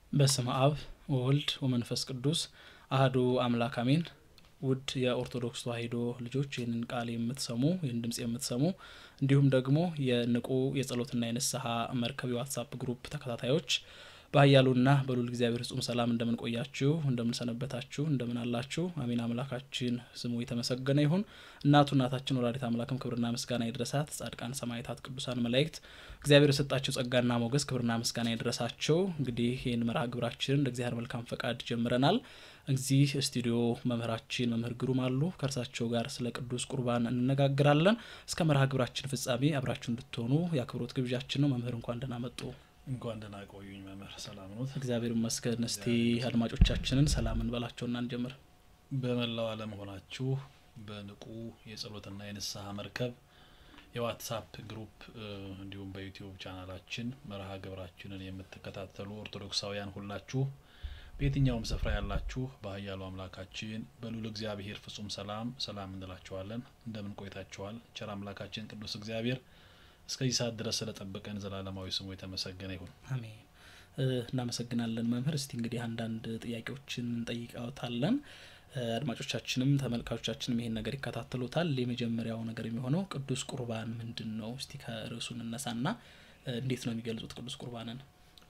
በስመ አብ ወወልድ ወመንፈስ ቅዱስ አህዱ አምላክ አሜን። ውድ የኦርቶዶክስ ተዋሕዶ ልጆች ይህንን ቃል የምትሰሙ ይህን ድምጽ የምትሰሙ እንዲሁም ደግሞ የንቁ የጸሎትና የንስሐ መርከብ የዋትሳፕ ግሩፕ ተከታታዮች በኃያሉና በልዑል እግዚአብሔር ፍጹም ሰላም እንደምን ቆያችሁ? እንደምን ሰነበታችሁ? እንደምን አላችሁ? አሜን። አምላካችን ስሙ የተመሰገነ ይሁን። እናቱ እናታችን ወላዲት አምላክም ክብርና ምስጋና ይድረሳት። ጻድቃን፣ ሰማዕታት፣ ቅዱሳን መላእክት እግዚአብሔር የሰጣቸው ጸጋና ሞገስ ክብርና ምስጋና ይድረሳቸው። እንግዲህ ይህን መርሃ ግብራችን እንደ እግዚአብሔር መልካም ፈቃድ ጀምረናል። እዚህ ስቱዲዮ መምህራችን መምህር ግሩም አሉ። ከእርሳቸው ጋር ስለ ቅዱስ ቁርባን እንነጋግራለን። እስከ መርሃ ግብራችን ፍጻሜ አብራችሁ እንድትሆኑ የአክብሮት ግብዣችን ነው። መምህር እንኳን ደህና መጡ። እንኳን ደህና ቆዩኝ መምህር። ሰላም ኖት? እግዚአብሔር ይመስገን። እስቲ አድማጮቻችንን ሰላም እንበላቸውና እንጀምር። በመላው ዓለም ሆናችሁ በንቁ የጸሎትና የንስሐ መርከብ የዋትሳፕ ግሩፕ እንዲሁም በዩቲዩብ ቻናላችን መርሃ ግብራችንን የምትከታተሉ ኦርቶዶክሳውያን ሁላችሁ በየትኛውም ስፍራ ያላችሁ በኃያሉ አምላካችን በልዑል እግዚአብሔር ፍጹም ሰላም ሰላም እንላችኋለን። እንደምን ቆይታችኋል? ቸር አምላካችን ቅዱስ እግዚአብሔር እስከዚህ ሰዓት ድረስ ስለጠበቀን ዘላለማዊ ስሙ የተመሰገነ ይሁን። አሜን። እናመሰግናለን መምህር። እስቲ እንግዲህ አንዳንድ ጥያቄዎችን እንጠይቃዎታለን። አድማጮቻችንም ተመልካቾቻችንም ይሄን ነገር ይከታተሉታል። የመጀመሪያው ነገር የሚሆነው ቅዱስ ቁርባን ምንድን ነው? እስቲ ከርዕሱ እንነሳና እንዴት ነው የሚገልጹት ቅዱስ ቁርባንን?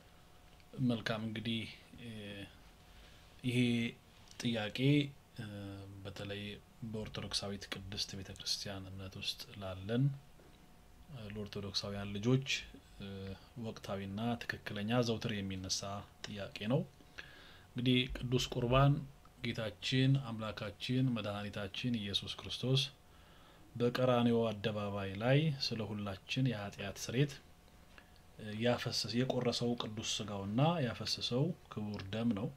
መልካም እንግዲህ ይሄ ጥያቄ በተለይ በኦርቶዶክሳዊት ቅድስት ቤተ ክርስቲያን እምነት ውስጥ ላለን ለኦርቶዶክሳውያን ልጆች ወቅታዊና ትክክለኛ ዘውትር የሚነሳ ጥያቄ ነው። እንግዲህ ቅዱስ ቁርባን ጌታችን አምላካችን መድኃኒታችን ኢየሱስ ክርስቶስ በቀራንዮ አደባባይ ላይ ስለ ሁላችን የኃጢአት ስሬት ያፈሰሰ የቆረሰው ቅዱስ ስጋውና ያፈሰሰው ክቡር ደም ነው።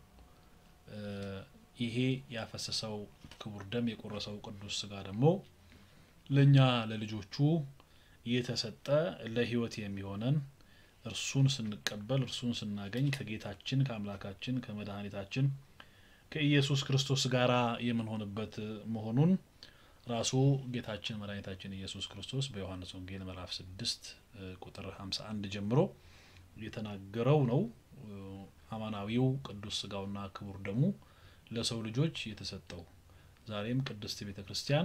ይሄ ያፈሰሰው ክቡር ደም የቆረሰው ቅዱስ ስጋ ደግሞ ለእኛ ለልጆቹ የተሰጠ ለሕይወት የሚሆነን እርሱን ስንቀበል እርሱን ስናገኝ ከጌታችን ከአምላካችን ከመድኃኒታችን ከኢየሱስ ክርስቶስ ጋራ የምንሆንበት መሆኑን ራሱ ጌታችን መድኃኒታችን ኢየሱስ ክርስቶስ በዮሐንስ ወንጌል ምዕራፍ ስድስት ቁጥር ሀምሳ አንድ ጀምሮ የተናገረው ነው። አማናዊው ቅዱስ ስጋውና ክቡር ደሙ ለሰው ልጆች የተሰጠው ዛሬም ቅድስት ቤተ ክርስቲያን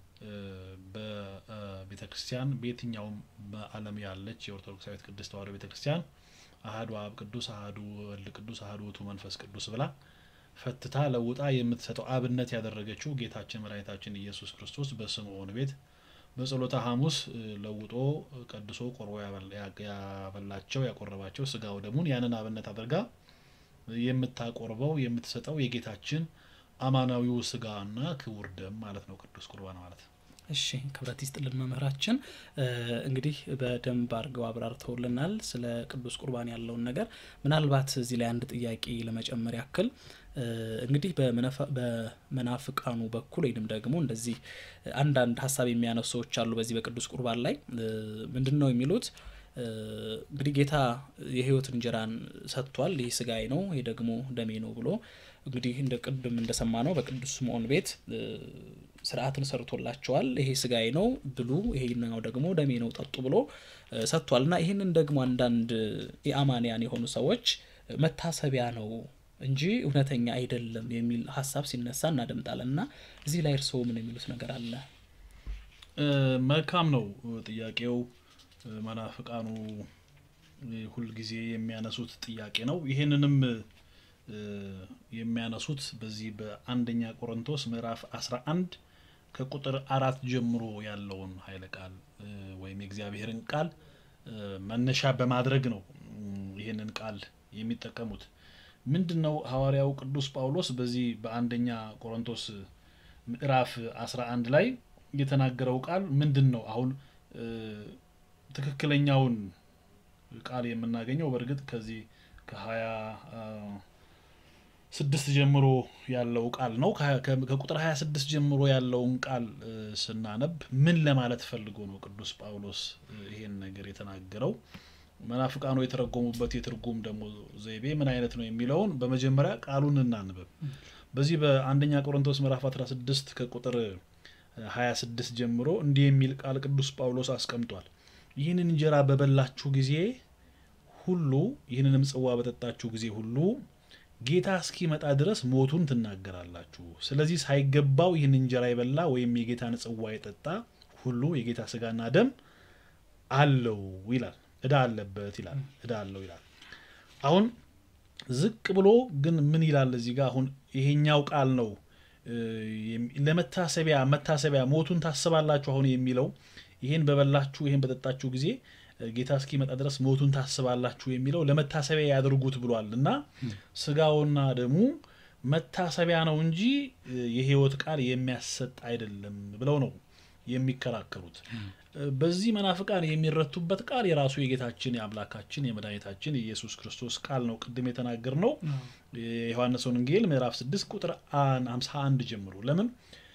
በቤተ ክርስቲያን በየትኛውም በዓለም ያለች የኦርቶዶክሳዊት ቅድስት ተዋሕዶ ቤተ ክርስቲያን አሐዱ አብ ቅዱስ፣ አሐዱ ወልድ ቅዱስ፣ አሐዱ ውእቱ መንፈስ ቅዱስ ብላ ፈትታ ለውጣ የምትሰጠው አብነት ያደረገችው ጌታችን መድኃኒታችን ኢየሱስ ክርስቶስ በስምዖን ቤት በጸሎተ ሐሙስ ለውጦ ቀድሶ ቆርቦ ያበላቸው ያቆረባቸው ስጋው ደሙን ያንን አብነት አድርጋ የምታቆርበው የምትሰጠው የጌታችን አማናዊው ስጋና ክቡር ደም ማለት ነው ቅዱስ ቁርባን ማለት። እሺ ክብረት ይስጥልን መምህራችን። እንግዲህ በደንብ አድርገው አብራርተውልናል ስለ ቅዱስ ቁርባን ያለውን ነገር። ምናልባት እዚህ ላይ አንድ ጥያቄ ለመጨመር ያክል እንግዲህ በመናፍቃኑ በኩል ወይንም ደግሞ እንደዚህ አንዳንድ ሀሳብ የሚያነሱ ሰዎች አሉ። በዚህ በቅዱስ ቁርባን ላይ ምንድን ነው የሚሉት? እንግዲህ ጌታ የሕይወት እንጀራን ሰጥቷል። ይህ ስጋዬ ነው፣ ይህ ደግሞ ደሜ ነው ብሎ እንግዲህ እንደ ቅድም እንደሰማ ነው በቅዱስ ስምዖን ቤት ስርዓትን ሰርቶላቸዋል። ይሄ ስጋዬ ነው ብሉ፣ ይሄኛው ደግሞ ደሜ ነው ጠጡ ብሎ ሰጥቷል። እና ይህንን ደግሞ አንዳንድ የአማንያን የሆኑ ሰዎች መታሰቢያ ነው እንጂ እውነተኛ አይደለም የሚል ሀሳብ ሲነሳ እናደምጣለን። እና እዚህ ላይ እርስዎ ምን የሚሉት ነገር አለ? መልካም ነው ጥያቄው። መናፍቃኑ ሁልጊዜ የሚያነሱት ጥያቄ ነው። ይህንንም የሚያነሱት በዚህ በአንደኛ ቆሮንቶስ ምዕራፍ አስራ አንድ ከቁጥር አራት ጀምሮ ያለውን ኃይለ ቃል ወይም የእግዚአብሔርን ቃል መነሻ በማድረግ ነው ይህንን ቃል የሚጠቀሙት። ምንድን ነው ሐዋርያው ቅዱስ ጳውሎስ በዚህ በአንደኛ ቆሮንቶስ ምዕራፍ አስራ አንድ ላይ የተናገረው ቃል ምንድን ነው? አሁን ትክክለኛውን ቃል የምናገኘው በእርግጥ ከዚህ ከሀያ ስድስት ጀምሮ ያለው ቃል ነው። ከቁጥር ሀያ ስድስት ጀምሮ ያለውን ቃል ስናነብ ምን ለማለት ፈልጎ ነው ቅዱስ ጳውሎስ ይሄን ነገር የተናገረው? መናፍቃኑ የተረጎሙበት የትርጉም ደግሞ ዘይቤ ምን አይነት ነው የሚለውን በመጀመሪያ ቃሉን እናንብብ። በዚህ በአንደኛ ቆሮንቶስ ምዕራፍ 16 ከቁጥር 26 ጀምሮ እንዲህ የሚል ቃል ቅዱስ ጳውሎስ አስቀምጧል። ይህንን እንጀራ በበላችሁ ጊዜ ሁሉ ይህንንም ጽዋ በጠጣችሁ ጊዜ ሁሉ ጌታ እስኪመጣ ድረስ ሞቱን ትናገራላችሁ። ስለዚህ ሳይገባው ይህን እንጀራ የበላ ወይም የጌታን ጽዋ የጠጣ ሁሉ የጌታ ስጋና ደም አለው ይላል። እዳ አለበት ይላል። እዳ አለው ይላል። አሁን ዝቅ ብሎ ግን ምን ይላል እዚህ ጋር አሁን ይሄኛው ቃል ነው ለመታሰቢያ መታሰቢያ ሞቱን ታስባላችሁ አሁን የሚለው ይሄን በበላችሁ ይሄን በጠጣችሁ ጊዜ ጌታ እስኪመጣ ድረስ ሞቱን ታስባላችሁ የሚለው ለመታሰቢያ ያድርጉት ብሏል እና ስጋውና ደሙ መታሰቢያ ነው እንጂ የህይወት ቃል የሚያሰጥ አይደለም ብለው ነው የሚከራከሩት። በዚህ መናፍቃን የሚረቱበት ቃል የራሱ የጌታችን የአምላካችን የመድኃኒታችን የኢየሱስ ክርስቶስ ቃል ነው። ቅድም የተናገር ነው የዮሐንስ ወንጌል ምዕራፍ 6 ቁጥር 51 ጀምሮ ለምን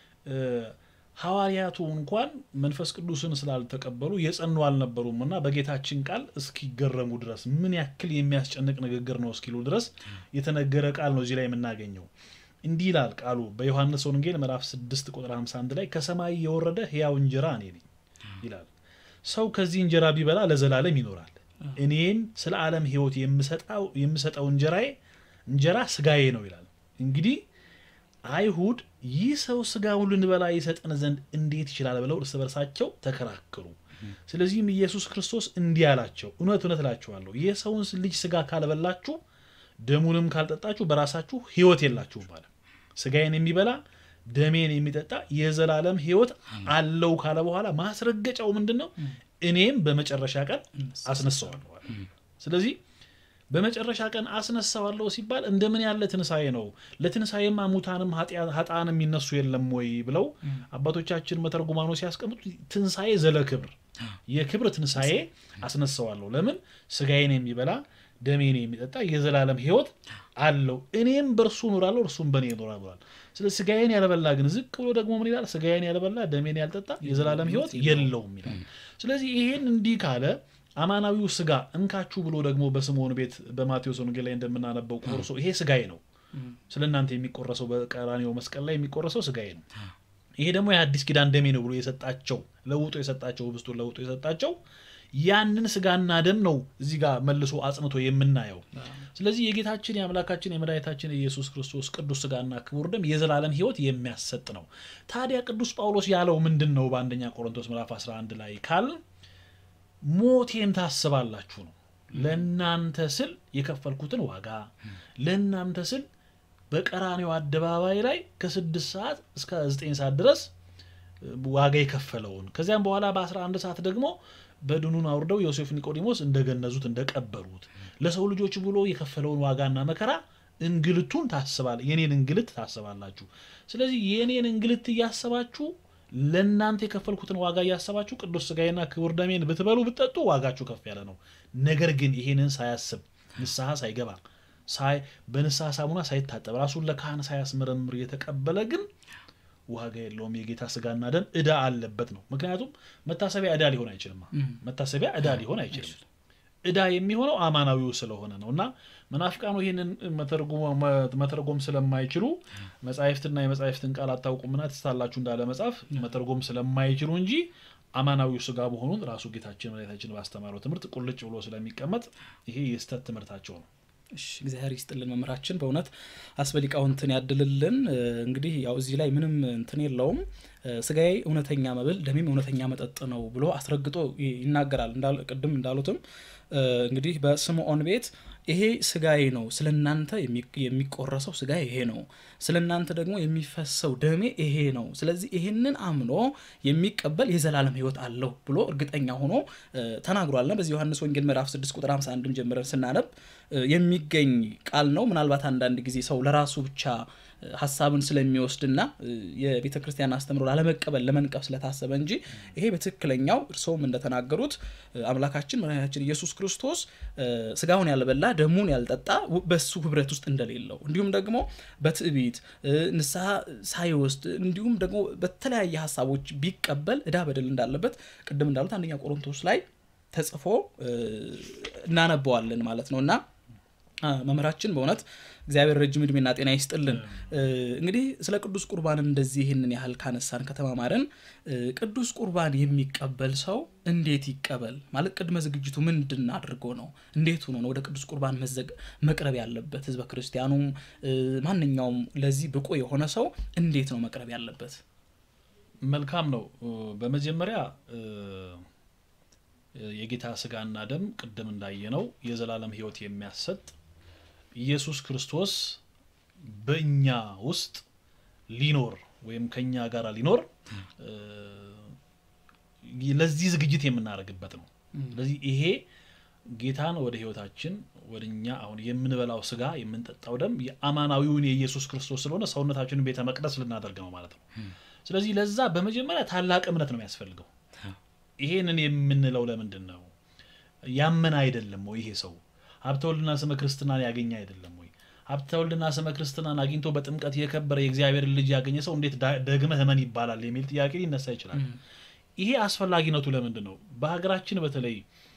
ሐዋርያቱ እንኳን መንፈስ ቅዱስን ስላልተቀበሉ የጸኑ አልነበሩም እና በጌታችን ቃል እስኪገረሙ ድረስ ምን ያክል የሚያስጨንቅ ንግግር ነው እስኪሉ ድረስ የተነገረ ቃል ነው እዚህ ላይ የምናገኘው። እንዲህ ይላል ቃሉ በዮሐንስ ወንጌል ምዕራፍ 6 ቁጥር 51 ላይ ከሰማይ የወረደ ሕያው እንጀራ እኔ ነኝ ይላል። ሰው ከዚህ እንጀራ ቢበላ ለዘላለም ይኖራል። እኔም ስለ ዓለም ሕይወት የምሰጠው እንጀራዬ እንጀራ ስጋዬ ነው ይላል። እንግዲህ አይሁድ ይህ ሰው ስጋውን ልንበላ ይሰጠን ዘንድ እንዴት ይችላል ብለው እርስ በርሳቸው ተከራከሩ። ስለዚህም ኢየሱስ ክርስቶስ እንዲህ አላቸው፣ እውነት እውነት እላችኋለሁ የሰውን ልጅ ስጋ ካልበላችሁ ደሙንም ካልጠጣችሁ በራሳችሁ ሕይወት የላችሁም አለ። ስጋዬን የሚበላ ደሜን የሚጠጣ የዘላለም ሕይወት አለው ካለ በኋላ ማስረገጫው ምንድን ነው? እኔም በመጨረሻ ቀን አስነሳዋለሁ። ስለዚህ በመጨረሻ ቀን አስነሳዋለሁ ሲባል እንደምን ያለ ትንሣኤ ነው? ለትንሣኤማ ሙታንም ኃጥአንም የሚነሱ የለም ወይ ብለው አባቶቻችን መተርጉማኖ ሲያስቀምጡ ትንሣኤ ዘለ ክብር የክብር ትንሣኤ አስነሳዋለሁ። ለምን ስጋዬን የሚበላ ደሜን የሚጠጣ የዘላለም ሕይወት አለው እኔም በእርሱ እኖራለሁ እርሱም በእኔ ይኖራል ብሏል። ስለዚህ ስጋዬን ያልበላ ግን ዝቅ ብሎ ደግሞ ምን ይላል? ስጋዬን ያልበላ ደሜን ያልጠጣ የዘላለም ሕይወት የለውም ይላል። ስለዚህ ይሄን እንዲህ ካለ አማናዊው ስጋ እንካችሁ ብሎ ደግሞ በስምዖን ቤት በማቴዎስ ወንጌል ላይ እንደምናነበው ቆርሶ ይሄ ስጋዬ ነው ስለ እናንተ የሚቆረሰው በቀራንዮ መስቀል ላይ የሚቆረሰው ስጋዬ ነው፣ ይሄ ደግሞ የአዲስ ኪዳን ደሜ ነው ብሎ የሰጣቸው ለውጦ የሰጣቸው ህብስቱን ለውጦ የሰጣቸው ያንን ስጋና ደም ነው እዚህ ጋር መልሶ አጽንቶ የምናየው። ስለዚህ የጌታችን የአምላካችን የመድኃኒታችን የኢየሱስ ክርስቶስ ቅዱስ ስጋና ክቡር ደም የዘላለም ሕይወት የሚያሰጥ ነው። ታዲያ ቅዱስ ጳውሎስ ያለው ምንድን ነው? በአንደኛ ቆሮንቶስ ምዕራፍ 11 ላይ ካል ሞቴን ታስባላችሁ ነው። ለእናንተ ስል የከፈልኩትን ዋጋ ለእናንተ ስል በቀራኔው አደባባይ ላይ ከስድስት ሰዓት እስከ ዘጠኝ ሰዓት ድረስ ዋጋ የከፈለውን ከዚያም በኋላ በ11 ሰዓት ደግሞ በድኑን አውርደው ዮሴፍ ኒቆዲሞስ እንደገነዙት እንደቀበሩት ለሰው ልጆች ብሎ የከፈለውን ዋጋና መከራ እንግልቱን ታስባል የኔን እንግልት ታስባላችሁ። ስለዚህ የኔን እንግልት እያሰባችሁ ለእናንተ የከፈልኩትን ዋጋ እያሰባችሁ ቅዱስ ስጋዬና ክቡር ደሜን ብትበሉ ብትጠጡ ዋጋችሁ ከፍ ያለ ነው። ነገር ግን ይሄንን ሳያስብ ንስሐ ሳይገባ በንስሐ ሳሙና ሳይታጠብ ራሱን ለካህን ሳያስመረምር የተቀበለ ግን ዋጋ የለውም። የጌታ ስጋና ደም እዳ አለበት ነው። ምክንያቱም መታሰቢያ እዳ ሊሆን አይችልም። መታሰቢያ እዳ ሊሆን አይችልም። እዳ የሚሆነው አማናዊው ስለሆነ ነው። እና መናፍቃኑ ይህንን መተርጎም ስለማይችሉ መጻሕፍትና የመጻሕፍትን ቃል አታውቁምና ትስታላችሁ እንዳለ መጽሐፍ መተርጎም ስለማይችሉ እንጂ አማናዊው ስጋ መሆኑን ራሱ ጌታችን መድኃኒታችን ባስተማረው ትምህርት ቁልጭ ብሎ ስለሚቀመጥ ይሄ የስተት ትምህርታቸው ነው። እሺ እግዚአብሔር ይስጥልን መምህራችን፣ በእውነት አስበሊቃውንትን ያድልልን። እንግዲህ ያው እዚህ ላይ ምንም እንትን የለውም። ስጋዬ እውነተኛ መብል ደሜም እውነተኛ መጠጥ ነው ብሎ አስረግጦ ይናገራል። ቅድም እንዳሉትም እንግዲህ በስምዖን ቤት ይሄ ስጋዬ ነው፣ ስለ እናንተ የሚቆረሰው ስጋ ይሄ ነው፣ ስለ እናንተ ደግሞ የሚፈሰው ደሜ ይሄ ነው። ስለዚህ ይሄንን አምኖ የሚቀበል የዘላለም ሕይወት አለው ብሎ እርግጠኛ ሆኖ ተናግሯልና በዚህ ዮሐንስ ወንጌል ምዕራፍ 6 ቁጥር 51 ጀምረን ስናነብ የሚገኝ ቃል ነው። ምናልባት አንዳንድ ጊዜ ሰው ለራሱ ብቻ ሀሳብን ስለሚወስድና የቤተ ክርስቲያን አስተምሮ ላለመቀበል ለመንቀፍ ስለታሰበ እንጂ ይሄ በትክክለኛው እርስዎም እንደተናገሩት አምላካችን መድኃኒታችን ኢየሱስ ክርስቶስ ስጋውን ያልበላ ደሙን ያልጠጣ በሱ ህብረት ውስጥ እንደሌለው እንዲሁም ደግሞ በትዕቢት ንስሐ ሳይወስድ እንዲሁም ደግሞ በተለያየ ሀሳቦች ቢቀበል እዳ በደል እንዳለበት ቅድም እንዳሉት አንደኛ ቆሮንቶስ ላይ ተጽፎ እናነበዋለን ማለት ነው እና መምህራችን በእውነት እግዚአብሔር ረጅም እድሜና ጤና ይስጥልን። እንግዲህ ስለ ቅዱስ ቁርባን እንደዚህ ይህንን ያህል ካነሳን ከተማማርን ቅዱስ ቁርባን የሚቀበል ሰው እንዴት ይቀበል ማለት ቅድመ ዝግጅቱ ምንድን አድርጎ ነው? እንዴት ሆኖ ነው ወደ ቅዱስ ቁርባን መቅረብ ያለበት? ህዝበ ክርስቲያኑም ማንኛውም ለዚህ ብቁ የሆነ ሰው እንዴት ነው መቅረብ ያለበት? መልካም ነው። በመጀመሪያ የጌታ ስጋና ደም ቅድም እንዳየነው የዘላለም ሕይወት የሚያሰጥ ኢየሱስ ክርስቶስ በእኛ ውስጥ ሊኖር ወይም ከኛ ጋር ሊኖር ለዚህ ዝግጅት የምናደርግበት ነው። ስለዚህ ይሄ ጌታን ወደ ህይወታችን ወደ እኛ አሁን የምንበላው ስጋ የምንጠጣው ደም የአማናዊውን የኢየሱስ ክርስቶስ ስለሆነ ሰውነታችንን ቤተ መቅደስ ልናደርግ ነው ማለት ነው። ስለዚህ ለዛ በመጀመሪያ ታላቅ እምነት ነው የሚያስፈልገው። ይሄንን የምንለው ለምንድን ነው? ያመን አይደለም ወይ? ይሄ ሰው ሀብተ ወልድና ስመ ክርስትናን ያገኘ አይደለም ወይ? ሀብተ ወልድና ስመ ክርስትናን አግኝቶ በጥምቀት የከበረ የእግዚአብሔር ልጅ ያገኘ ሰው እንዴት ደግመህ እመን ይባላል የሚል ጥያቄ ሊነሳ ይችላል። ይሄ አስፈላጊነቱ ለምንድን ነው? በሀገራችን በተለይ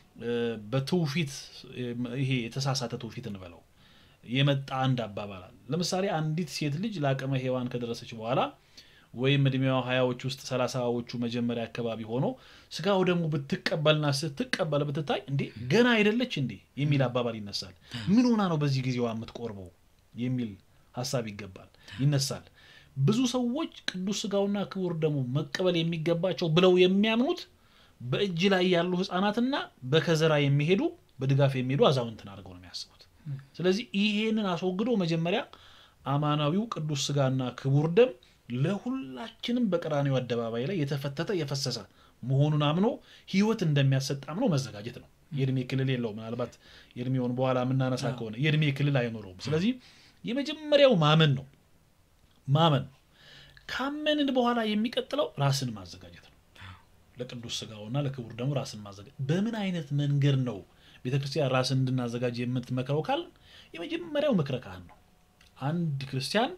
በትውፊት ይሄ የተሳሳተ ትውፊት እንበለው የመጣ አንድ አባባላል። ለምሳሌ አንዲት ሴት ልጅ ለአቅመ ሔዋን ከደረሰች በኋላ ወይም እድሜዋ ሀያዎች ውስጥ ሰላሳዎቹ መጀመሪያ አካባቢ ሆኖ ስጋው ደግሞ ብትቀበልና ስትቀበል ብትታይ እንዴ ገና አይደለች እንዴ የሚል አባባል ይነሳል። ምን ሆና ነው በዚህ ጊዜዋ የምትቆርበው የሚል ሀሳብ ይገባል ይነሳል። ብዙ ሰዎች ቅዱስ ስጋውና ክቡር ደግሞ መቀበል የሚገባቸው ብለው የሚያምኑት በእጅ ላይ ያሉ ህፃናትና በከዘራ የሚሄዱ በድጋፍ የሚሄዱ አዛውንትን አድርገው ነው የሚያስቡት። ስለዚህ ይሄንን አስወግዶ መጀመሪያ አማናዊው ቅዱስ ስጋና ክቡር ደም ለሁላችንም በቀራኒው አደባባይ ላይ የተፈተተ የፈሰሰ መሆኑን አምኖ ህይወት እንደሚያሰጥ አምኖ መዘጋጀት ነው። የእድሜ ክልል የለው። ምናልባት የእድሜውን በኋላ የምናነሳ ከሆነ የእድሜ ክልል አይኖረውም። ስለዚህ የመጀመሪያው ማመን ነው። ማመን ነው። ካመንን በኋላ የሚቀጥለው ራስን ማዘጋጀት ነው። ለቅዱስ ስጋውና ለክቡር ደግሞ ራስን ማዘጋጀት። በምን አይነት መንገድ ነው ቤተክርስቲያን ራስን እንድናዘጋጅ የምትመክረው ካልን የመጀመሪያው ምክረ ካህን ነው። አንድ ክርስቲያን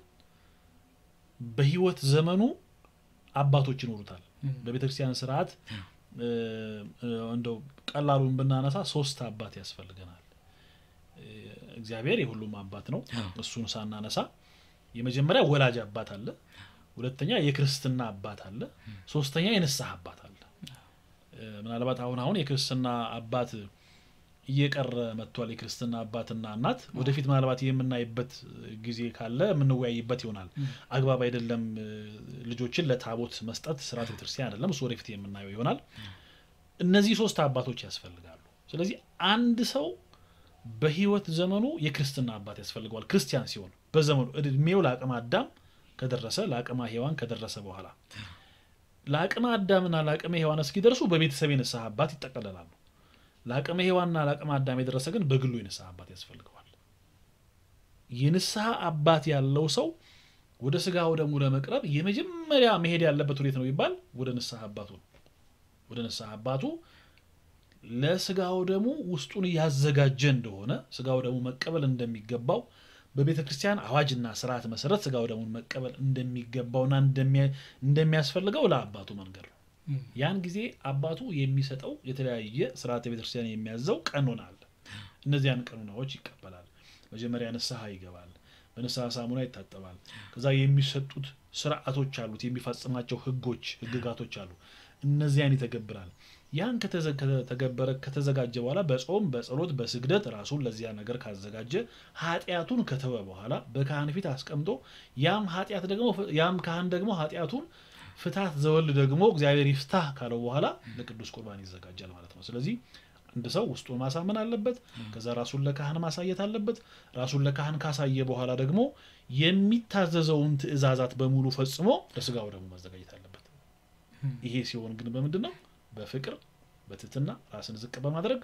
በህይወት ዘመኑ አባቶች ይኖሩታል። በቤተ ክርስቲያን ስርዓት እንደው ቀላሉን ብናነሳ ሶስት አባት ያስፈልገናል። እግዚአብሔር የሁሉም አባት ነው። እሱን ሳናነሳ የመጀመሪያ ወላጅ አባት አለ፣ ሁለተኛ የክርስትና አባት አለ፣ ሶስተኛ የንስሐ አባት አለ። ምናልባት አሁን አሁን የክርስትና አባት እየቀረ መጥቷል። የክርስትና አባትና እናት ወደፊት ምናልባት የምናይበት ጊዜ ካለ የምንወያይበት ይሆናል። አግባብ አይደለም ልጆችን ለታቦት መስጠት ስርዓት ቤተክርስቲያን አይደለም። እሱ ወደፊት የምናየው ይሆናል። እነዚህ ሶስት አባቶች ያስፈልጋሉ። ስለዚህ አንድ ሰው በህይወት ዘመኑ የክርስትና አባት ያስፈልገዋል። ክርስቲያን ሲሆን በዘመኑ እድሜው ለአቅመ አዳም ከደረሰ ለአቅመ ሔዋን ከደረሰ በኋላ ለአቅመ አዳምና ለአቅመ ሔዋን እስኪደርሱ በቤተሰብ የንስሐ አባት ይጠቀለላሉ። ለአቅመ ሔዋንና ለአቅመ አዳም የደረሰ ግን በግሉ የንስሐ አባት ያስፈልገዋል። የንስሐ አባት ያለው ሰው ወደ ስጋው ደግሞ ለመቅረብ የመጀመሪያ መሄድ ያለበት ወዴት ነው ይባል? ወደ ንስሐ አባቱ ነው። ወደ ንስሐ አባቱ ለስጋው ደግሞ ውስጡን ያዘጋጀ እንደሆነ ስጋው ደግሞ መቀበል እንደሚገባው በቤተ ክርስቲያን አዋጅና ስርዓት መሰረት ስጋው ደሙን መቀበል እንደሚገባውና እንደሚያስፈልገው ለአባቱ መንገድ ነው። ያን ጊዜ አባቱ የሚሰጠው የተለያየ ስርዓተ ቤተክርስቲያን የሚያዘው ቀኖና አለ። እነዚያን ቀኖናዎች ይቀበላል። መጀመሪያ ንስሐ ይገባል። በንስሐ ሳሙና ይታጠባል። ከዛ የሚሰጡት ስርዓቶች አሉት፣ የሚፈጽማቸው ህጎች፣ ህግጋቶች አሉ። እነዚያን ይተገብራል። ያን ከተገበረ ከተዘጋጀ በኋላ በጾም በጸሎት በስግደት ራሱን ለዚያ ነገር ካዘጋጀ ኃጢአቱን ከተወ በኋላ በካህን ፊት አስቀምጦ ያም ኃጢአት ደግሞ ያም ካህን ደግሞ ኃጢአቱን ፍታት ዘወልድ ደግሞ እግዚአብሔር ይፍታህ ካለው በኋላ ለቅዱስ ቁርባን ይዘጋጃል ማለት ነው። ስለዚህ አንድ ሰው ውስጡን ማሳመን አለበት። ከዛ ራሱን ለካህን ማሳየት አለበት። ራሱን ለካህን ካሳየ በኋላ ደግሞ የሚታዘዘውን ትእዛዛት በሙሉ ፈጽሞ ለስጋው ደግሞ ማዘጋጀት አለበት። ይሄ ሲሆን ግን በምንድን ነው? በፍቅር በትህትና ራስን ዝቅ በማድረግ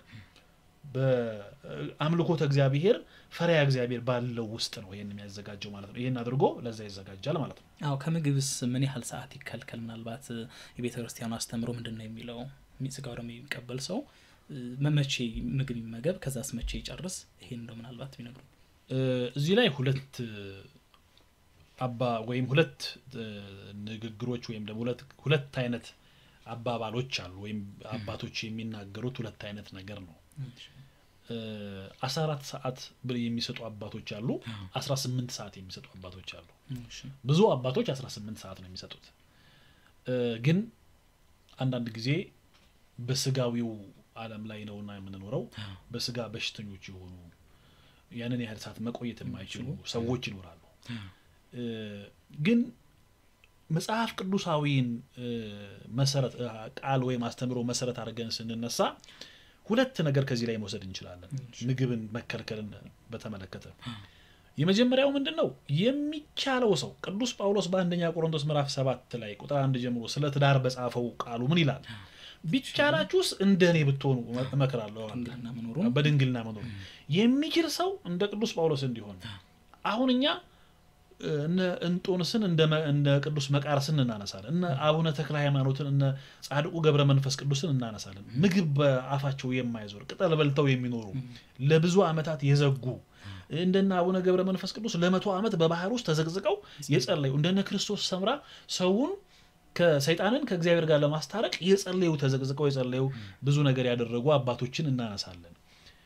በአምልኮተ እግዚአብሔር ፈሪያ እግዚአብሔር ባለው ውስጥ ነው ይህን የሚያዘጋጀው ማለት ነው። ይህን አድርጎ ለዛ ይዘጋጃል ማለት ነው። አዎ ከምግብስ ምን ያህል ሰዓት ይከልከል? ምናልባት የቤተ ክርስቲያኑ አስተምሮ ምንድን ነው የሚለው? ስጋው ደግሞ የሚቀበል ሰው መቼ ምግብ ይመገብ፣ ከዛስ መቼ ይጨርስ? ይሄን እንደው ምናልባት ቢነግሩ። እዚህ ላይ ሁለት አባ ወይም ሁለት ንግግሮች ወይም ደግሞ ሁለት አይነት አባባሎች አሉ ወይም አባቶች የሚናገሩት ሁለት አይነት ነገር ነው። አስራ አራት ሰዓት ብር የሚሰጡ አባቶች አሉ። አስራ ስምንት ሰዓት የሚሰጡ አባቶች አሉ። እሺ ብዙ አባቶች 18 ሰዓት ነው የሚሰጡት። እ፣ ግን አንዳንድ ጊዜ በስጋዊው ዓለም ላይ ነውና የምንኖረው በስጋ በሽተኞች የሆኑ ያንን ያህል ሰዓት መቆየት የማይችሉ ሰዎች ይኖራሉ። እ፣ ግን መጽሐፍ ቅዱሳዊን እ፣ መሰረት እ፣ ቃል ወይም አስተምሮ መሰረት አድርገን ስንነሳ ሁለት ነገር ከዚህ ላይ መውሰድ እንችላለን። ምግብን መከልከልን በተመለከተ የመጀመሪያው ምንድን ነው? የሚቻለው ሰው ቅዱስ ጳውሎስ በአንደኛ ቆሮንቶስ ምዕራፍ ሰባት ላይ ቁጥር አንድ ጀምሮ ስለ ትዳር በጻፈው ቃሉ ምን ይላል? ቢቻላችሁስ እንደ እኔ ብትሆኑ እመክራለሁ። ድንግልና መኖሩ በድንግልና መኖር የሚችል ሰው እንደ ቅዱስ ጳውሎስ እንዲሆን። አሁን እኛ እ፣ እነ እንጦንስን እንደ መ- እንደ ቅዱስ መቃርስን እናነሳለን። እነ አቡነ ተክለ ሃይማኖትን እነ ጻድቁ ገብረ መንፈስ ቅዱስን እናነሳለን። ምግብ በአፋቸው የማይዞር ቅጠል በልተው የሚኖሩ ለብዙ ዓመታት የዘጉ እንደነ አቡነ ገብረ መንፈስ ቅዱስ ለመቶ ዓመት በባህር ውስጥ ተዘቅዝቀው የጸለዩ እንደነ ክርስቶስ ሰምራ ሰውን ከሰይጣንን ከእግዚአብሔር ጋር ለማስታረቅ የጸለዩ ተዘቅዝቀው የጸለዩ ብዙ ነገር ያደረጉ አባቶችን እናነሳለን።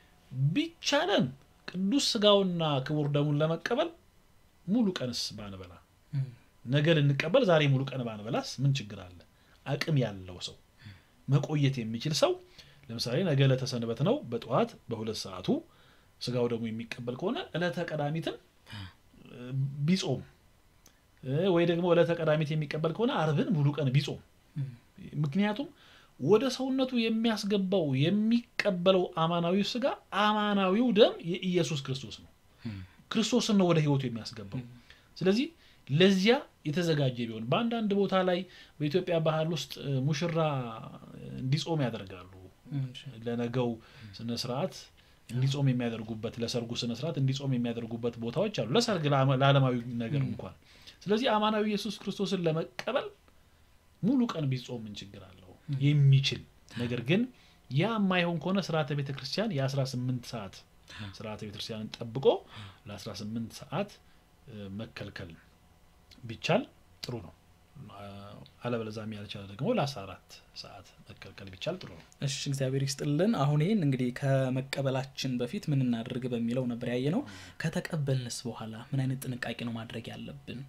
ቢቻለን ቅዱስ ስጋውና ክቡር ደሙን ለመቀበል ሙሉ ቀንስ ባንበላ ነገ ልንቀበል ዛሬ ሙሉ ቀን ባንበላስ ምን ችግር አለ? አቅም ያለው ሰው መቆየት የሚችል ሰው ለምሳሌ ነገ ዕለተ ሰንበት ነው። በጠዋት በሁለት ሰዓቱ ስጋው ደግሞ የሚቀበል ከሆነ ዕለተ ቀዳሚትን እ፣ ቢጾም እ፣ ወይ ደግሞ ዕለተ ቀዳሚት የሚቀበል ከሆነ አርብን ሙሉ ቀን ቢጾም ምክንያቱም ወደ ሰውነቱ የሚያስገባው የሚቀበለው አማናዊው ስጋ አማናዊው ደም የኢየሱስ ክርስቶስ ነው። ክርስቶስን ነው ወደ ህይወቱ የሚያስገባው። ስለዚህ ለዚያ የተዘጋጀ ቢሆን በአንዳንድ ቦታ ላይ በኢትዮጵያ ባህል ውስጥ እ፣ ሙሽራ እንዲጾም ያደርጋሉ። ለነገው ስነ ስርዓት እንዲጾም የሚያደርጉበት ለሰርጉ ስነ ስርዓት እንዲጾም የሚያደርጉበት ቦታዎች አሉ። ለሰርግ ለዓመ- ለዓለማዊ ነገር እንኳን። ስለዚህ አማናዊ ኢየሱስ ክርስቶስን ለመቀበል ሙሉ ቀን ቢጾም ምን ችግር አለው? የሚችል ነገር ግን ያ የማይሆን ከሆነ ስርዓተ ቤተ ክርስቲያን የ18 ሰዓት ስርዓተ ቤተ ክርስቲያንን ጠብቆ ለ18 ሰዓት እ፣ መከልከል ቢቻል ጥሩ ነው። አ- አለበለዚያም ያልቻለ ደግሞ ለ14 ሰዓት መከልከል ቢቻል ጥሩ ነው። እሺ እግዚአብሔር ይስጥልን። አሁን ይህን እንግዲህ ከመቀበላችን በፊት ምን እናድርግ በሚለው ነበር ያየ ነው። ከተቀበልንስ በኋላ ምን አይነት ጥንቃቄ ነው ማድረግ ያለብን?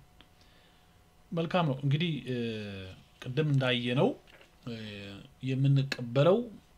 መልካም ነው እንግዲህ እ፣ ቅድም እንዳየነው እ፣ የምንቀበለው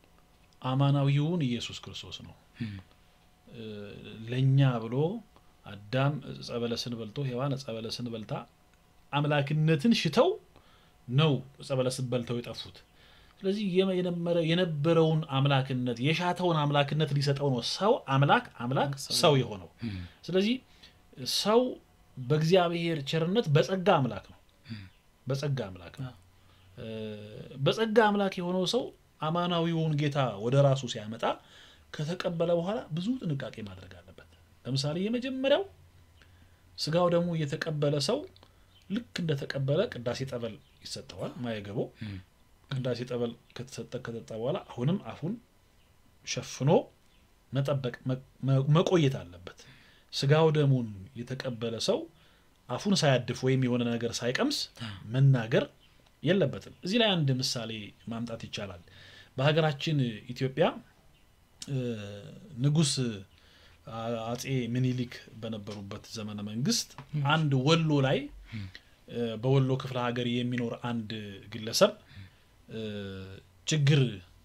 አማናዊውን ኢየሱስ ክርስቶስ ነው። እ፣ ለእኛ ብሎ አዳም ዕፀ በለስን በልቶ ሔዋን ዕፀ በለስን በልታ አምላክነትን ሽተው ነው ዕፀ በለስን በልተው የጠፉት። ስለዚህ የመ- የነበረ- የነበረውን አምላክነት የሻተውን አምላክነት ሊሰጠው ነው ሰው አምላክ አምላክ ሰው የሆነው። ስለዚህ ሰው በእግዚአብሔር ቸርነት በጸጋ አምላክ ነው። በጸጋ አምላክ ነው። እ፣ በጸጋ አምላክ የሆነው ሰው አማናዊውን ጌታ ወደ ራሱ ሲያመጣ ከተቀበለ በኋላ ብዙ ጥንቃቄ ማድረግ አለበት። ለምሳሌ የመጀመሪያው ስጋው ደግሞ የተቀበለ ሰው ልክ እንደተቀበለ ቅዳሴ ጠበል ይሰጠዋል። ማየገቦ ቅዳሴ ጠበል ከተሰጠ ከጠጣ በኋላ አሁንም አፉን ሸፍኖ መጠበቅ መ- መ- መቆየት አለበት። ስጋው ደሙን የተቀበለ ሰው አፉን ሳያድፍ ወይም የሆነ ነገር ሳይቀምስ መናገር የለበትም። እዚህ ላይ አንድ ምሳሌ ማምጣት ይቻላል። በሀገራችን ኢትዮጵያ እ፣ ንጉሥ አ- አጼ ምኒልክ በነበሩበት ዘመነ መንግስት አንድ ወሎ ላይ እ፣ በወሎ ክፍለ ሀገር የሚኖር አንድ ግለሰብ እ፣ ችግር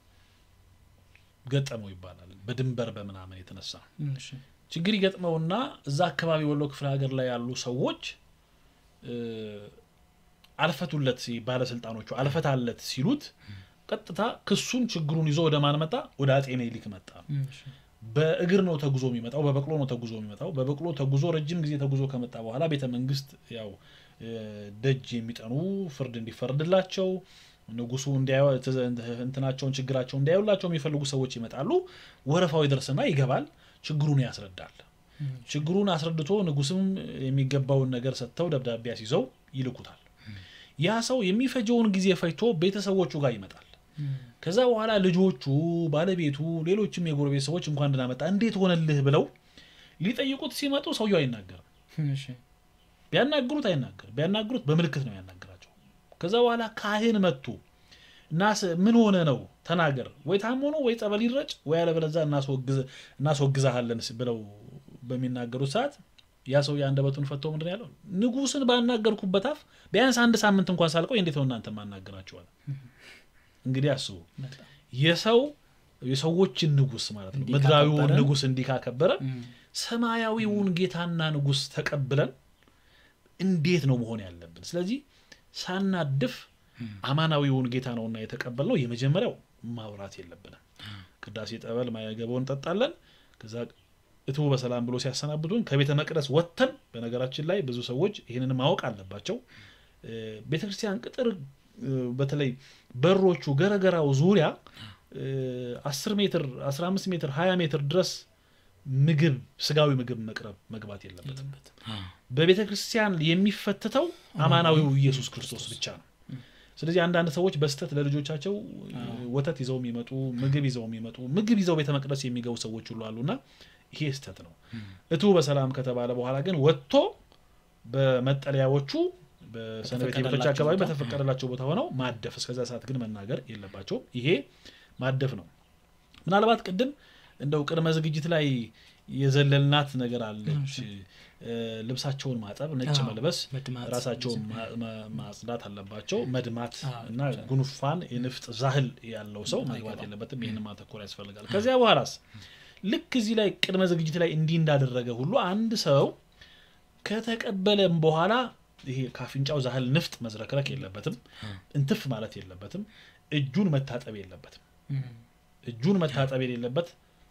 ገጠመው ይባላል። በድንበር በምናምን የተነሳ እሺ ችግር ይገጥመውና እዛ አካባቢ ወሎ ክፍለ ሀገር ላይ ያሉ ሰዎች እ፣ አልፈቱለት ሲ- ባለስልጣኖቹ አልፈታለት ሲሉት ቀጥታ ክሱን ችግሩን ይዞ ወደ ማን መጣ? ወደ አጼ ምኒልክ መጣ። እሺ በእግር ነው ተጉዞ የሚመጣው፣ በበቅሎ ነው ተጉዞ የሚመጣው። በበቅሎ ተጉዞ ረጅም ጊዜ ተጉዞ ከመጣ በኋላ ቤተ መንግስት ያው እ፣ ደጅ የሚጠኑ ፍርድ እንዲፈረድላቸው ንጉሱ እንዲያዩ ትዘ- እንትናቸውን ችግራቸውን እንዲያዩላቸው የሚፈልጉ ሰዎች ይመጣሉ። ወረፋው ይደርስና ይገባል፣ ችግሩን ያስረዳል። ችግሩን አስረድቶ ንጉስም የሚገባውን ነገር ሰጥተው ደብዳቤ አስይዘው ይልኩታል። ያ ሰው የሚፈጀውን ጊዜ ፈጅቶ ቤተሰቦቹ ጋር ይመጣል። ከዛ በኋላ ልጆቹ፣ ባለቤቱ፣ ሌሎችም የጎረቤት ሰዎች እንኳን ደህና መጣ እንዴት ሆነልህ ብለው ሊጠይቁት ሲመጡ ሰውየው አይናገርም። እሺ ቢያናግሩት አይናገርም። ቢያናግሩት በምልክት ነው ያናገራቸው። ከዛ በኋላ ካህን መጥቶ ናስ ምን ሆነ ነው ተናገር፣ ወይ ታሞ ነው ወይ ጸበል ይረጭ ወይ ያለበለዚያ እናስወግዝ- እናስወግዛሃለን ስ- ብለው በሚናገሩት ሰዓት ያ ሰው የአንደበቱን ፈቶ ምንድን ነው ያለው? ንጉሥን ባናገርኩበት አፍ ቢያንስ አንድ ሳምንት እንኳን ሳልቆይ እንዴት ነው እናንተ ማናገራችኋል? እንግዲህ አስቡ በጣም የሰው የሰዎችን ንጉሥ ማለት ነው እንዲህ ምድራዊውን ካከበረ- ንጉሥ እንዲህ ካከበረ እም፣ ሰማያዊውን ጌታና ንጉሥ ተቀብለን እንዴት ነው መሆን ያለብን? ስለዚህ ሳናድፍ አማናዊውን ጌታ ነውና የተቀበልነው የመጀመሪያው ማውራት የለብንም። ቅዳሴ ጠበል ማያገባውን እንጠጣለን። ከዛ እትቡ በሰላም ብሎ ሲያሰናብቱን ከቤተ መቅደስ ወጥተን፣ በነገራችን ላይ ብዙ ሰዎች ይህንን ማወቅ አለባቸው። ቤተ ክርስቲያን ቅጥር እ፣ በተለይ በሮቹ ገረገራው ዙሪያ እ፣ 10 ሜትር 15 ሜትር 20 ሜትር ድረስ ምግብ ስጋዊ ምግብ መቅረብ መግባት የለበትም። የለበትም። በቤተ ክርስቲያን የሚፈትተው አማናዊው ኢየሱስ ክርስቶስ ብቻ ነው። ስለዚህ አንዳንድ ሰዎች በስተት ለልጆቻቸው እ, ወተት ይዘው የሚመጡ ምግብ ይዘው የሚመጡ ምግብ ይዘው ቤተ መቅደስ የሚገቡ ሰዎች ሁሉ አሉና ይሄ ስተት ነው። እቱ በሰላም ከተባለ በኋላ ግን ወጥቶ በመጠለያዎቹ በሰንበት ቤቶች በተፈቀደላቸው አካባቢ ቦታ። በተፈቀደላቸው ቦታ ሆነው ማደፍ እስከዛ ሰዓት ግን መናገር የለባቸውም። ይሄ ማደፍ ነው። ምናልባት ቅድም እንደው ቅድመ ዝግጅት ላይ የዘለልናት ነገር አለች። እ፣ ልብሳቸውን ማጠብ፣ ነጭ አዎ፣ መልበስ፣ መድማት፣ ራሳቸውን ማ- ማ- ማጽዳት አለባቸው። መድማት አዎ፣ እና ብቻ። ጉንፋን የንፍጥ ዛህል ያለው ሰው መግባት አይገባም። የለበትም። ይህን ማተኮር ያስፈልጋል። ከዚያ በኋላስ ልክ እዚህ ላይ ቅድመ ዝግጅት ላይ እንዲህ እንዳደረገ ሁሉ አንድ ሰው ከተቀበለም በኋላ ይሄ ካፍንጫው ዛህል ንፍጥ መዝረክረክ የለበትም። እንትፍ ማለት የለበትም። እጁን መታጠብ የለበትም። እም፣ እጁን መታጠብ የሌለበት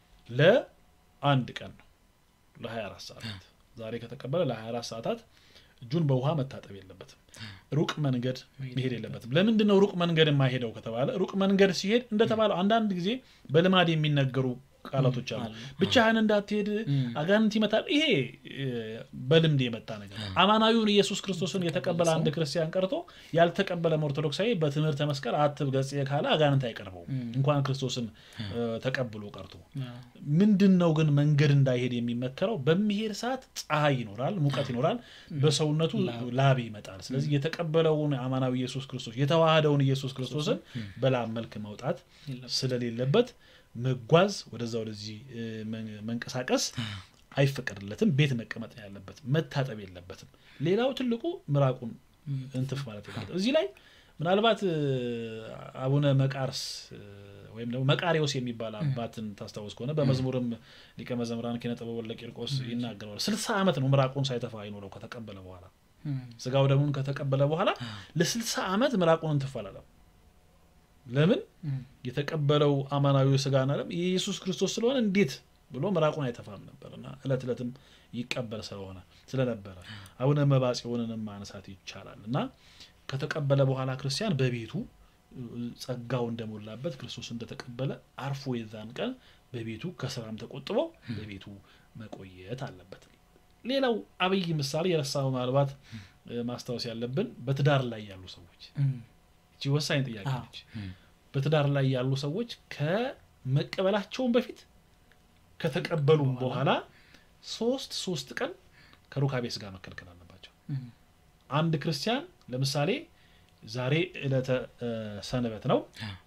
ለአንድ ቀን ነው፣ ለ24 ሰዓታት። ዛሬ ከተቀበለ ለ24 ሰዓታት እጁን በውሃ መታጠብ የለበትም። ሩቅ መንገድ መሄድ የለበትም። ለምንድን ነው ሩቅ መንገድ የማይሄደው ከተባለ ሩቅ መንገድ ሲሄድ እንደተባለው አንዳንድ ጊዜ በልማድ የሚነገሩ ቃላቶች አሉ። አሉ። ብቻህን እንዳትሄድ እም። አጋንንት ይመታል። ይሄ እ፣ በልምድ የመጣ ነገር ነው። አማናዊውን ኢየሱስ ክርስቶስን የተቀበለ አንድ ክርስቲያን ቀርቶ ያልተቀበለም ኦርቶዶክሳዊ በትምህርተ መስቀል አትብ ገጽ ካለ አጋንንት አይቀርበውም። እንኳን ክርስቶስን እ፣ ተቀብሎ ቀርቶ አዎ፣ ምንድን ነው ግን መንገድ እንዳይሄድ የሚመከረው? በሚሄድ ሰዓት ፀሐይ ይኖራል፣ ሙቀት ይኖራል፣ በሰውነቱ ላብ ይመጣል። ስለዚህ የተቀበለውን አማናዊ ኢየሱስ ክርስቶስ የተዋህደውን ኢየሱስ ክርስቶስን በላብ መልክ መውጣት የለበትም። ስለሌለበት መጓዝ ወደዛ ወደዚህ እ፣ መን- መንቀሳቀስ አይፈቀድለትም። ቤት መቀመጥ ነው ያለበት፣ መታጠብ የለበትም። ሌላው ትልቁ ምራቁን እንትፍ ማለት የለበትም። እዚህ ላይ ምናልባት እ፣ አቡነ መቃርስ እ፣ ወይም ደግሞ መቃሪዎስ የሚባል አባትን ታስታውስ ከሆነ በመዝሙርም ሊቀ መዘምራን ኪነ ጥበብ ወልደ ቂርቆስ ይናገረዋል። ስልሳ ዓመት ነው ምራቁን ሳይተፋ አይኖረው ከተቀበለ በኋላ እም፣ ስጋው ደሙን ከተቀበለ በኋላ ለስልሳ ዓመት ምራቁን እንትፍ አላለም። ለምን? እም፣ የተቀበለው አማናዊ ስጋና ደም የኢየሱስ ክርስቶስ ስለሆነ እንዴት ብሎ ምራቁን አይተፋም ነበር እና እለት እለትም ይቀበል ስለሆነ ስለነበረ አቡነ መባጽዮንንም ማንሳት ይቻላል እና ከተቀበለ በኋላ ክርስቲያን በቤቱ እ፣ ጸጋው እንደሞላበት ክርስቶስ እንደተቀበለ አርፎ የዛን ቀን በቤቱ ከስራም ተቆጥቦ በቤቱ መቆየት አለበት። ሌላው አብይ ምሳሌ የረሳው ምናልባት እ፣ ማስታወስ ያለብን በትዳር ላይ ያሉ ሰዎች እም፣ እቺ ወሳኝ ጥያቄ አዎ። ነች። በትዳር ላይ ያሉ ሰዎች ከመቀበላቸውን በፊት ከተቀበሉም በኋላ ሶስት ሶስት ቀን ከሩካቤ ስጋ መከልከል አለባቸው። እም፣ አንድ ክርስቲያን ለምሳሌ ዛሬ ዕለተ እ፣ ሰንበት ነው።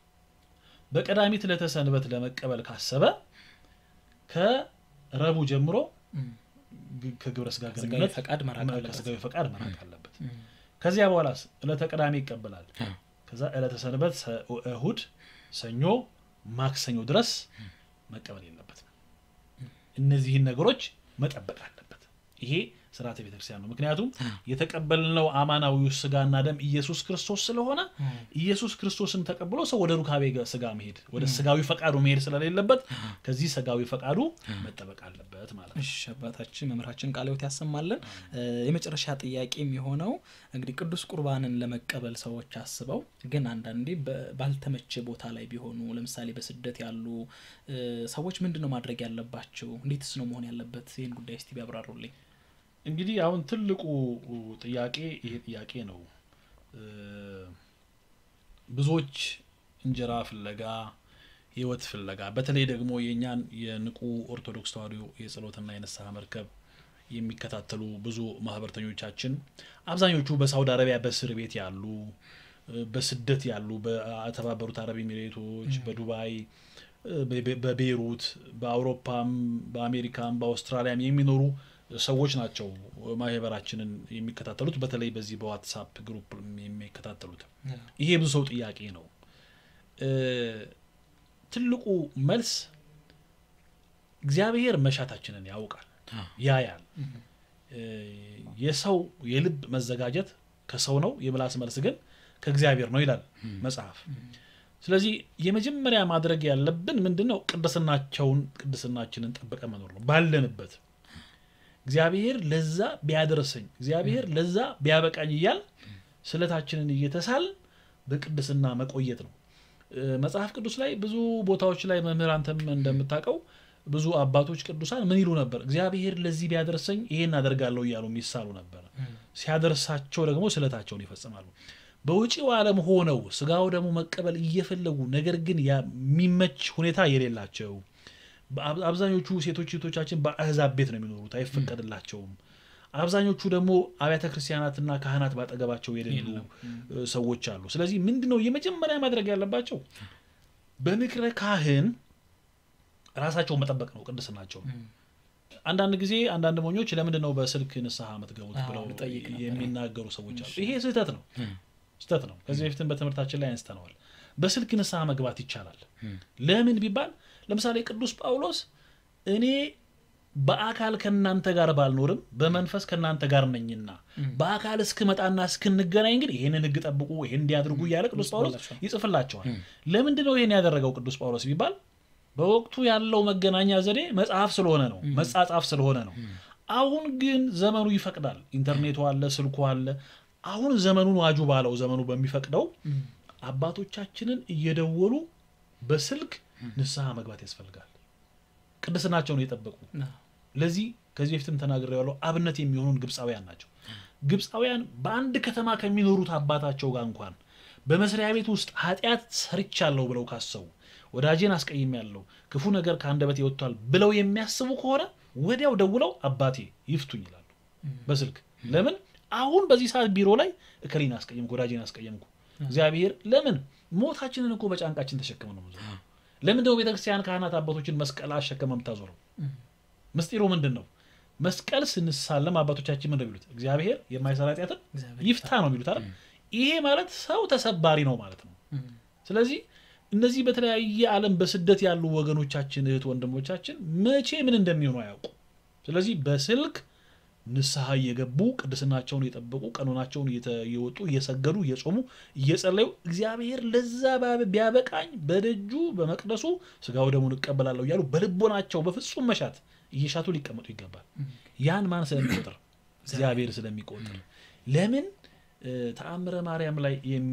በቀዳሚት ዕለተ ሰንበት ለመቀበል ካሰበ ከረቡዕ ጀምሮ እም፣ ግ- ከግብረ ስጋ ስጋዊ ግንኙነት ፈቃድ መራቅ አለበት። ከስጋዊ ፈቃድ መራቅ አለበት። እም፣ ከዚያ በኋላስ ዕለተ ቅዳሜ ይቀበላል። አዎ፣ ከዛ ዕለተ ሰንበት ሰ- እሁድ፣ ሰኞ፣ ማክሰኞ ድረስ መቀበል የለበትም። እነዚህን ነገሮች መጠበቅ አለበት። ይሄ ስርዓተ ቤተክርስቲያን ነው። ምክንያቱም የተቀበልነው አማናዊው ስጋና ደም ኢየሱስ ክርስቶስ ስለሆነ እም፣ ኢየሱስ ክርስቶስን ተቀብሎ ሰው ወደ ሩካቤ ገ- ስጋ መሄድ ወደ ስጋዊ ፈቃዱ መሄድ ስለሌለበት ከዚህ ስጋዊ ፈቃዱ መጠበቅ አለበት ማለት ነው። እሺ አባታችን መምህራችን ቃለ ሕይወት ያሰማልን። እ፣ የመጨረሻ ጥያቄ የሚሆነው እንግዲህ ቅዱስ ቁርባንን ለመቀበል ሰዎች አስበው ግን አንዳንዴ በ- ባልተመቸ ቦታ ላይ ቢሆኑ ለምሳሌ በስደት ያሉ እ፣ ሰዎች ምንድን ነው ማድረግ ያለባቸው? እንዴትስ ነው መሆን ያለበት? ይህን ጉዳይ እስቲ ቢያብራሩልኝ። እንግዲህ አሁን ትልቁ ጥያቄ ይሄ ጥያቄ ነው። እ፣ ብዙዎች እንጀራ ፍለጋ ህይወት ፍለጋ በተለይ ደግሞ የእኛን የንቁ ኦርቶዶክስ ተዋሕዶ የጸሎትና የንስሐ መርከብ የሚከታተሉ ብዙ ማህበርተኞቻችን አብዛኞቹ በሳውዲ አረቢያ በእስር ቤት ያሉ በስደት ያሉ በተባበሩት አረብ ኤሚሬቶች፣ በዱባይ፣ በቤይሩት፣ በአውሮፓም፣ በአሜሪካም፣ በአውስትራሊያም የሚኖሩ ሰዎች ናቸው ማህበራችንን የሚከታተሉት። በተለይ በዚህ በዋትሳፕ ግሩፕ የሚከታተሉት ይሄ ብዙ ሰው ጥያቄ ነው። ትልቁ መልስ እግዚአብሔር መሻታችንን ያውቃል፣ ያያል። የሰው የልብ መዘጋጀት ከሰው ነው፣ የምላስ መልስ ግን ከእግዚአብሔር ነው ይላል መጽሐፍ። ስለዚህ የመጀመሪያ ማድረግ ያለብን ምንድን ነው? ቅድስናቸውን ቅድስናችንን ጠብቀ መኖር ነው ባለንበት እግዚአብሔር ለዛ ቢያደርሰኝ እግዚአብሔር ለዛ ቢያበቃኝ እያል ስለታችንን እየተሳል በቅድስና መቆየት ነው። መጽሐፍ ቅዱስ ላይ ብዙ ቦታዎች ላይ መምህር አንተም እንደምታውቀው ብዙ አባቶች ቅዱሳን ምን ይሉ ነበር? እግዚአብሔር ለዚህ ቢያደርሰኝ ይሄን አደርጋለሁ እያሉ የሚሳሉ ነበር። ሲያደርሳቸው ደግሞ ስለታቸውን ይፈጽማሉ። በውጪው ዓለም ሆነው ስጋው ደግሞ መቀበል እየፈለጉ ነገር ግን የሚመች ሁኔታ የሌላቸው አብዛኞቹ ሴቶች ሴቶቻችን በአህዛብ ቤት ነው የሚኖሩት፣ አይፈቀድላቸውም። አብዛኞቹ ደግሞ አብያተ ክርስቲያናትና ካህናት ባጠገባቸው የሌሉ ሰዎች አሉ። ስለዚህ ምንድን ነው የመጀመሪያ ማድረግ ያለባቸው? በምክረ ካህን ራሳቸውን መጠበቅ ነው፣ ቅድስናቸው። አንዳንድ ጊዜ አንዳንድ ሞኞች ለምንድን ነው በስልክ ንስሐ የምትገቡት ብለው የሚናገሩ ሰዎች አሉ። ይሄ ስህተት ነው፣ ስህተት ነው። ከዚህ በፊትም በትምህርታችን ላይ አንስተነዋል። በስልክ ንስሐ መግባት ይቻላል። ለምን ቢባል ለምሳሌ ቅዱስ ጳውሎስ እኔ በአካል ከእናንተ ጋር ባልኖርም በመንፈስ ከእናንተ ጋር ነኝና በአካል እስክመጣና እስክንገናኝ ግን ይህንን ሕግ ጠብቁ፣ ይህን እንዲያድርጉ እያለ ቅዱስ ጳውሎስ ይጽፍላቸዋል። ለምንድን ነው ይህን ያደረገው ቅዱስ ጳውሎስ ቢባል በወቅቱ ያለው መገናኛ ዘዴ መጽሐፍ ስለሆነ ነው፣ መጻጻፍ ስለሆነ ነው። አሁን ግን ዘመኑ ይፈቅዳል። ኢንተርኔቱ አለ፣ ስልኩ አለ። አሁን ዘመኑን ዋጁ ባለው ዘመኑ በሚፈቅደው አባቶቻችንን እየደወሉ በስልክ ንስሐ መግባት ያስፈልጋል። ቅድስናቸውን የጠበቁ ለዚህ ከዚህ በፊትም ተናግሬዋለሁ። አብነት የሚሆኑን ግብፃውያን ናቸው። ግብፃውያን በአንድ ከተማ ከሚኖሩት አባታቸው ጋር እንኳን በመስሪያ ቤት ውስጥ ኃጢአት ሰርቻለሁ ብለው ካሰቡ ወዳጄን አስቀይሜያለሁ፣ ክፉ ነገር ከአንደበቴ ወጥቷል ብለው የሚያስቡ ከሆነ ወዲያው ደውለው አባቴ ይፍቱኝ ይላሉ በስልክ ለምን አሁን በዚህ ሰዓት ቢሮ ላይ እከሌን አስቀየምኩ፣ ወዳጄን አስቀየምኩ። እግዚአብሔር ለምን ሞታችንን እኮ በጫንቃችን ተሸክመ ነው ለምን ደግሞ ቤተክርስቲያን ካህናት አባቶችን መስቀል አሸከመ የምታዞረው? ምስጢሩ ምንድን ነው? መስቀል ስንሳለም አባቶቻችን ምንድን የሚሉት እግዚአብሔር የማይሰራ ኃጢአትን ይፍታ ነው የሚሉት አይደል? ይሄ ማለት ሰው ተሰባሪ ነው ማለት ነው። ስለዚህ እነዚህ በተለያየ ዓለም በስደት ያሉ ወገኖቻችን እህት ወንድሞቻችን መቼ ምን እንደሚሆኑ አያውቁ። ስለዚህ በስልክ ንስሐ እየገቡ ቅድስናቸውን እየጠበቁ ቀኖናቸውን እየወጡ እየሰገዱ እየጾሙ እየጸለዩ እግዚአብሔር ለዛ ቢያበቃኝ በደጁ በመቅደሱ ስጋው ደሙን እቀበላለሁ እያሉ በልቦናቸው በፍጹም መሻት እየሻቱ ሊቀመጡ ይገባል። ያን ማን ስለሚቆጥር? እግዚአብሔር ስለሚቆጥር። ለምን ተአምረ ማርያም ላይ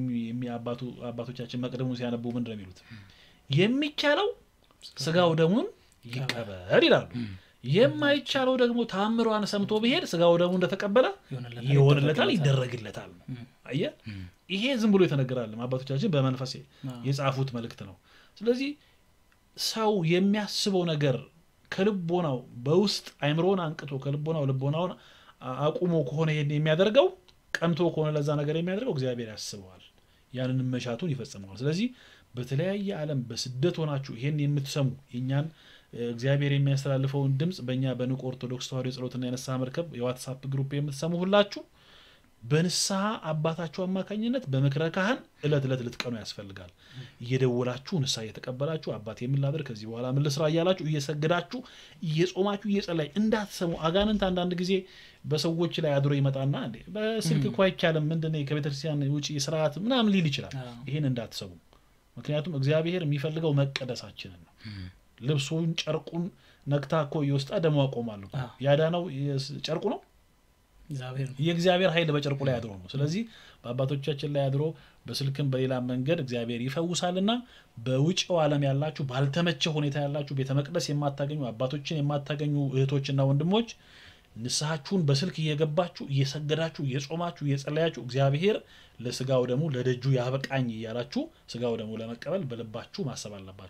አባቶቻችን መቅደሙን ሲያነቡ ምንድን ነው የሚሉት? የሚቻለው ስጋው ደሙን ይቀበል ይላሉ። የማይቻለው ደግሞ ታምሯን ሰምቶ ብሄድ ስጋው ደግሞ እንደተቀበለ ይሆንለታል፣ ይደረግለታል። አየህ፣ ይሄ ዝም ብሎ የተነገራለም አባቶቻችን በመንፈስ የጻፉት መልእክት ነው። ስለዚህ ሰው የሚያስበው ነገር ከልቦናው በውስጥ አይምሮን አንቅቶ ከልቦናው ልቦናውን አቁሞ ከሆነ ይሄን የሚያደርገው ቀንቶ ከሆነ ለዛ ነገር የሚያደርገው እግዚአብሔር ያስበዋል፣ ያንንም መሻቱን ይፈጽመዋል። ስለዚህ በተለያየ ዓለም በስደት ሆናችሁ ይሄን የምትሰሙ የእኛን እግዚአብሔር የሚያስተላልፈውን ድምፅ በእኛ በንቁ ኦርቶዶክስ ተዋሕዶ የጸሎትና የንስሐ መርከብ የዋትሳፕ ግሩፕ የምትሰሙ ሁላችሁ በንስሐ አባታችሁ አማካኝነት በምክረ ካህን እለት እለት ልትቀኑ ያስፈልጋል። እየደወላችሁ ንስሐ እየተቀበላችሁ አባት የምላደርግ ከዚህ በኋላ ምን ልስራ እያላችሁ እየሰገዳችሁ እየጾማችሁ እየጸላይ እንዳትሰሙ። አጋንንት አንዳንድ ጊዜ በሰዎች ላይ አድሮ ይመጣና በስልክ እኮ አይቻልም ምንድን ከቤተክርስቲያን ውጭ ስርዓት ምናምን ሊል ይችላል። ይህን እንዳትሰሙ። ምክንያቱም እግዚአብሔር የሚፈልገው መቀደሳችንን ነው። ልብሱን ጨርቁን ነክታ እኮ እየወስጣ ደሞ አቆማሉ። ያዳነው ጨርቁ ነው። የእግዚአብሔር ኃይል በጨርቁ ላይ አድሮ ነው። ስለዚህ በአባቶቻችን ላይ አድሮ በስልክም በሌላ መንገድ እግዚአብሔር ይፈውሳልና በውጭው ዓለም ያላችሁ ባልተመቸ ሁኔታ ያላችሁ ቤተ መቅደስ የማታገኙ አባቶችን የማታገኙ እህቶችና ወንድሞች ንስሐችሁን በስልክ እየገባችሁ እየሰገዳችሁ እየጾማችሁ እየጸለያችሁ እግዚአብሔር ለስጋው ደግሞ ለደጁ ያበቃኝ እያላችሁ ስጋው ደግሞ ለመቀበል በልባችሁ ማሰብ አለባችሁ።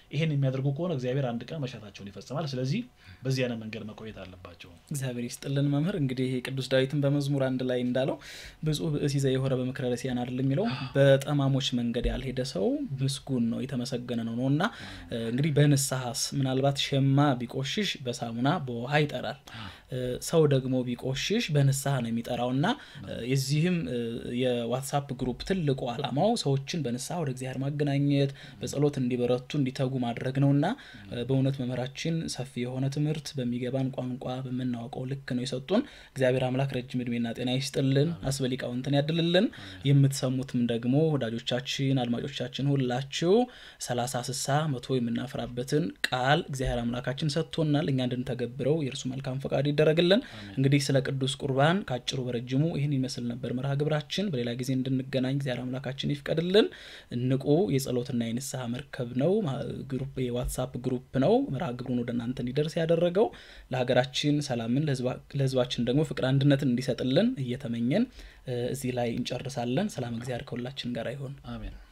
ይሄን የሚያደርጉ ከሆነ እግዚአብሔር አንድ ቀን መሻታቸውን ይፈጽማል። ስለዚህ በዚህ አይነት መንገድ መቆየት አለባቸው። እግዚአብሔር ይስጥልን መምህር። እንግዲህ ቅዱስ ዳዊትን በመዝሙር አንድ ላይ እንዳለው ብፁዕ ብእሲ ዘየሆረ በምክረ ረሲያን አይደል የሚለው በጠማሞች መንገድ ያልሄደ ሰው ምስጉን ነው የተመሰገነ ነው ነው እና እንግዲህ በንስሐስ ምናልባት ሸማ ቢቆሽሽ በሳሙና በውሃ ይጠራል። ሰው ደግሞ ቢቆሽሽ በንስሐ ነው የሚጠራው እና የዚህም የዋትሳፕ ግሩፕ ትልቁ ዓላማው ሰዎችን በንስሐ ወደ እግዚአብሔር ማገናኘት በጸሎት እንዲበረቱ እንዲተጉ ማድረግ ነው እና በእውነት መምህራችን ሰፊ የሆነ ትምህርት በሚገባን ቋንቋ በምናውቀው ልክ ነው የሰጡን። እግዚአብሔር አምላክ ረጅም እድሜና ጤና ይስጥልን፣ አስበሊቃውንትን ያድልልን። የምትሰሙትም ደግሞ ወዳጆቻችን፣ አድማጮቻችን ሁላችሁ ሰላሳ ስሳ መቶ የምናፈራበትን ቃል እግዚአብሔር አምላካችን ሰጥቶናል። እኛ እንድንተገብረው የእርሱ መልካም ፈቃድ ይደረግልን። እንግዲህ ስለ ቅዱስ ቁርባን ከአጭሩ በረጅሙ ይህን ይመስል ነበር መርሃ ግብራችን። በሌላ ጊዜ እንድንገናኝ እግዚአብሔር አምላካችን ይፍቀድልን። ንቁ የጸሎትና የንስሐ መርከብ ነው፣ የዋትሳፕ ግሩፕ ነው። መርሃ ግብሩን ወደ እናንተ እንዲደርስ ያደረገው ለሀገራችን ሰላምን፣ ለሕዝባችን ደግሞ ፍቅር አንድነትን እንዲሰጥልን እየተመኘን እዚህ ላይ እንጨርሳለን። ሰላም እግዚአብሔር ከሁላችን ጋር ይሆን። አሜን።